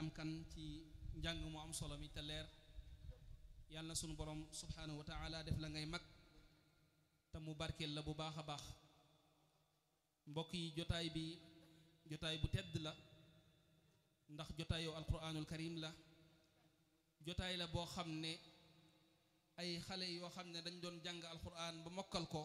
kan ci njàng mu am solo mi te leer yàlla na sunu borom subhanahu wa taala def la ngay mag te mu barkeel la bu baax a baax mbokk yi jotaay bi jotaay bu tedd la ndax jotaayu alquranul karim la jotaay la boo xam ne ay xale yoo xam ne dañ doon jàng alquran ba mokkal ko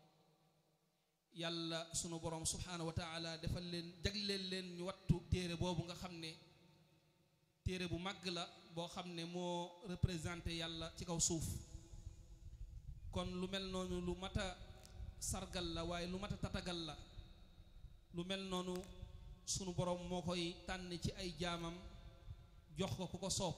yàlla sunu borom subhanahu wa taala defal leen jagleel leen ñu wattu téere boobu nga xam ne téere bu màgg la boo xam ne moo représenté yàlla ci kaw suuf kon lu mel noonu lu mat a sargal la waaye lu mat a tatagal la lu mel noonu sunu borom moo koy tànn ci ay jaamam jox ko ku ko soob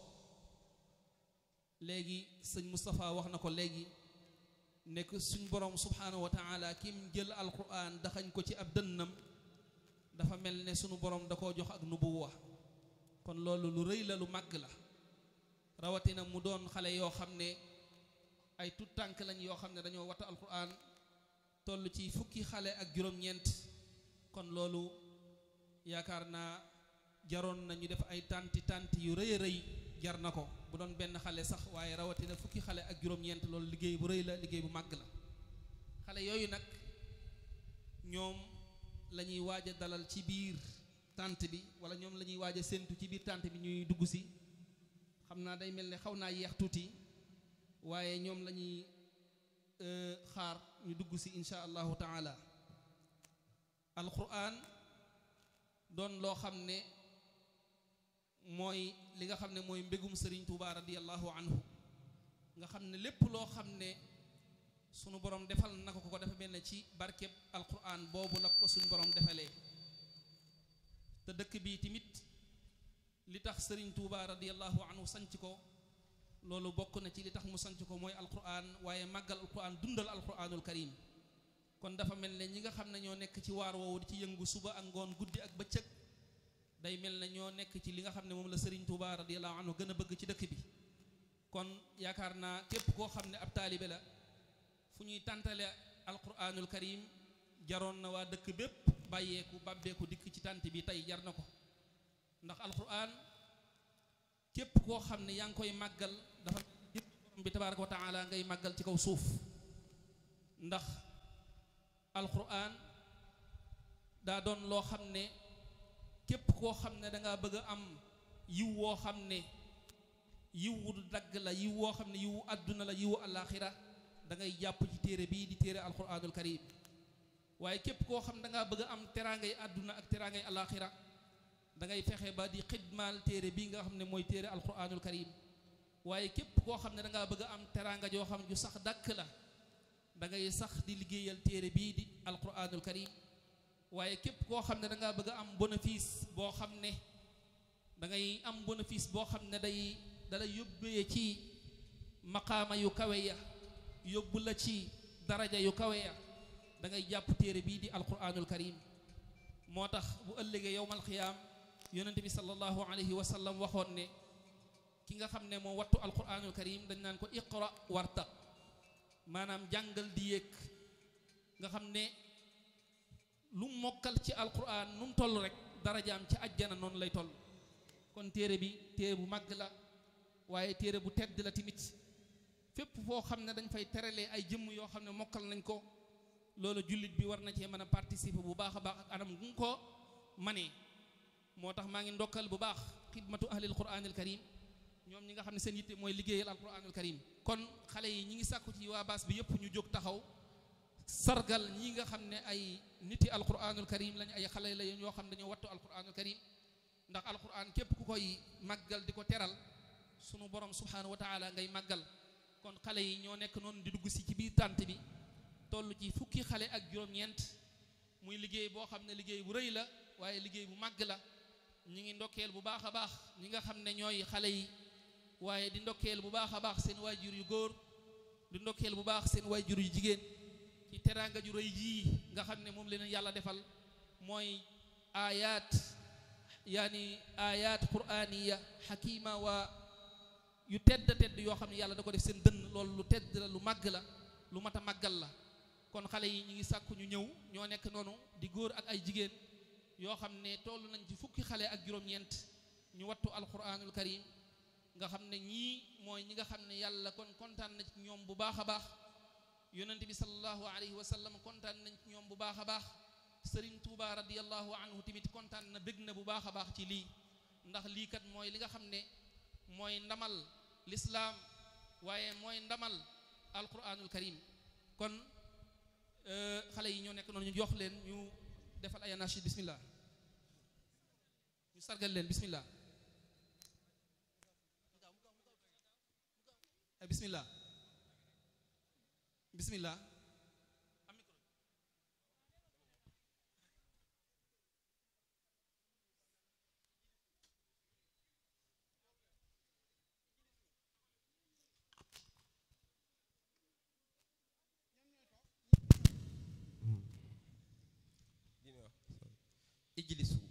léegi sëñ Moustapha wax na ko léegi nekk suñ borom subhanahu wa taala kim jël alquran daxañ ko ci ab dënnam dafa mel ne sunu borom da koo jox ak nubuwa kon loolu lu rëy la lu màgg la rawatina mu doon xale yoo xam ne ay tut tànk lañ yoo xam ne dañoo wattu alquran toll ci fukki xale ak juróom-ñeent kon loolu yaakaar naa jaroon nañu def ay tànti tànti yu rëy a rëy jar na ko bu doon benn xale sax waaye rawatina fukki xale ak juróom-ñeent loolu liggéey bu rëy la liggéey bu màgg la xale yooyu nag ñoom la ñuy waaj a dalal ci biir tànt bi wala ñoom la ñuy waaj a séentu ci biir tànt bi ñuy dugg si xam naa day mel ne xaw naa yeex tuuti waaye ñoom la ñuy xaar ñu dugg si insha allahu taala alquran doon loo xam ne mooy li nga xam ne mooy mbégum sëriñ Tuuba radiallahu anhu nga xam ne lépp loo xam ne sunu borom defal na ko ko dafa mel ne ci barkeb alquran boobu la ko suñu borom defalee te dëkk bi tamit li tax sëriñ Tuuba radiallahu anhu sanc ko loolu bokk na ci li tax mu sanc ko mooy alquran waaye màggal alquran dundal alquranul karim kon dafa mel ne ñi nga xam ne ñoo nekk ci waar woowu di ci yëngu suba ak ngoon guddi ak bëccëg day mel ne ñoo nekk ci li nga xam ne moom la Serigne Touba radiyallahu anhu gën a bëgg ci dëkk bi kon yaakaar naa képp koo xam ne ab taalibe la fu ñuy tàntale alquranul karim jaroon na waa dëkk bépp bàyyeeku bàbbeeku dikk ci tànt bi tey jar na ko ndax alquran képp koo xam ne yaa ngi koy màggal dafa borom bi tabaraka wa taala ngay màggal ci kaw suuf ndax alquran daa doon loo xam ne képp koo xam ne dangaa bëgg a am yiw woo xam ne yiw wu dagg la yiw woo xam ne yiwu àdduna la yiwu alaxira da ngay jàpp ci téere bii di téere alquranul karim waaye képp koo xam dangaa bëgg a am teraangay àdduna ak teraangay alaxira da ngay fexe ba di xidmaal téere bii nga xam ne mooy téere alquranul karim waaye képp koo xam ne dangaa bëgg a am teraanga joo xam ju sax dàkk la da ngay sax di liggéeyal téere bii di alquranul karim waaye képp koo xam ne da ngaa bëgg a am bénéfice boo xam ne da ngay am bénéfice boo xam ne day dalay yóbbee ci maqaama yu kawe ya yóbbu la ci daraja yu kawe ya da ngay jàpp téere bii di alquranul karim moo tax bu ëllëgee yowmal xiyaam yonente bi sallallahu alayhi wa sallam waxoon ne ki nga xam ne moo wattu alquranul karim dañ naan ko iqra warta maanaam jàngal di yéeg nga xam ne lu mokkal ci alquran nu mu toll rek darajaam ci ajjana noonu lay toll kon téere bi téere bu màgg la waaye téere bu tedd la tamit fépp foo xam ne dañ fay teralee ay jëmm yoo xam ne mokkal nañ ko loolu jullit bi war na cee mën a participer bu baax a baax ak anam gu ko manee moo tax maa ngi ndokkal bu baax xidmatu ahlil quranil karim ñoom ñi nga xam ne seen yitte mooy liggéeyal alquranul karim kon xale yi ñi ngi sàkku ci waa baas bi yëpp ñu jóg taxaw sargal ñi nga xam ne ay niti alquranul karim lañ ay xale la yoo xam ne dañoo wattu alquranul karim ndax alquran képp ku koy màggal di ko teral sunu borom subhanahu wa taala ngay màggal kon xale yi ñoo nekk noonu di dugg si ci biir tànt bi toll ci fukki xale ak juróom-ñeent muy liggéey boo xam ne liggéey bu rëy la waaye liggéey bu màgg la ñi ngi ndokkeel bu baax a baax ñi nga xam ne ñooy xale yi waaye di ndokkeel bu baax a baax seen waajur yu góor di ndokkeel bu baax seen waajur yu jigéen ci teraanga ju rëy jii nga xam ne moom leen yàlla defal mooy ayat yaani ayat quraniya xakima waa yu tedd tedd yoo xam ne yàlla da ko def seen dënn loolu lu tedd la lu màgg la lu mat a màggal la kon xale yi ñu ngi sàkku ñu ñëw ñoo nekk noonu di góor ak ay jigéen yoo xam ne toll nañ ci fukki xale ak juróom-ñeent ñu wattu alquranul karim nga xam ne ñii mooy ñi nga xam ne yàlla kon kontaan na ci ñoom bu baax a baax yonent bi sallallahu alayhi wa sallam kontaan nañ ci ñoom bu baax a baax sëriñ Tuuba radiallahu anhu tamit kontaan na bég na bu baax a baax ci lii ndax lii kat mooy li nga xam ne mooy ndamal lislaam waaye mooy ndamal alquranul karim kon xale yi ñoo nekk noonu ñu jox leen ñu defal ay anachid bismillah ñu sargal leen bismillah bismillah bismillah ijlisu